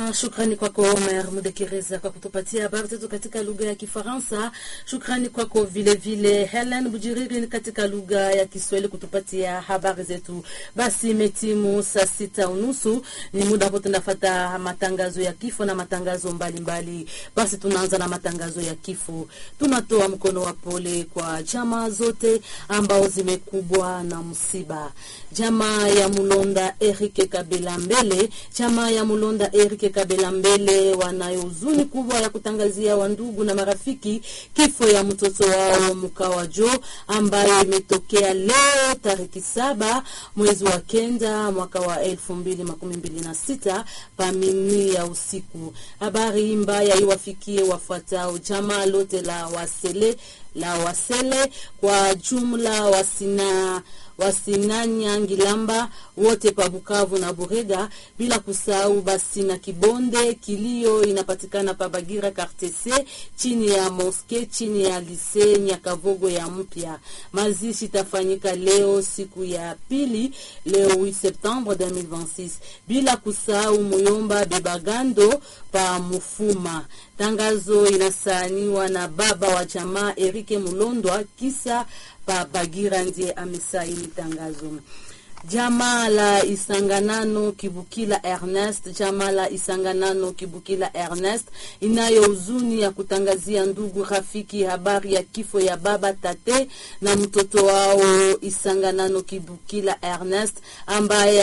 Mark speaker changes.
Speaker 1: Shukrani kwako Omer Mudekereza kwa kutupatia habari zetu katika lugha ya Kifaransa. Shukrani kwako vile vile Helen Bujiriri katika lugha ya Kiswahili kutupatia habari zetu. Basi imetimu saa sita unusu, ni muda ambao tunafata matangazo ya kifo na matangazo mbalimbali mbali. Basi tunaanza na matangazo ya kifo. Tunatoa mkono wa pole kwa jamaa zote ambao zimekubwa na msiba. Jamaa ya Mulonda Eric Kabila Mbele, jamaa ya Mulonda Eric Kabila Mbele wanayo huzuni kubwa ya kutangazia wandugu na marafiki kifo ya mtoto wao Mkawajo ambayo imetokea leo tariki saba mwezi wa kenda mwaka wa elfu mbili makumi mbili na sita pamini ya usiku. Habari mbaya iwafikie wafuatao jamaa lote la Wasele la Wasele kwa jumla wasina wasinanya Ngilamba wote pa Bukavu na Burega, bila kusahau basi na Kibonde. Kilio inapatikana pa Bagira Kartese, chini ya moske, chini ya lise Nyakavogo ya mpya. Mazishi tafanyika leo siku ya pili, leo 8 Septembre 2026, bila kusahau Muyomba Bebagando pa Mufuma. Tangazo inasainiwa na baba wa jamaa Erike Mulondwa kisa pa Bagira ndiye amesaini tangazo. Jamaa la Isanganano Kibukila Ernest, jamaa la Isanganano Kibukila Ernest inayo huzuni ya kutangazia ndugu rafiki habari ya kifo ya baba tate na mtoto wao Isanganano Kibukila Ernest ambaye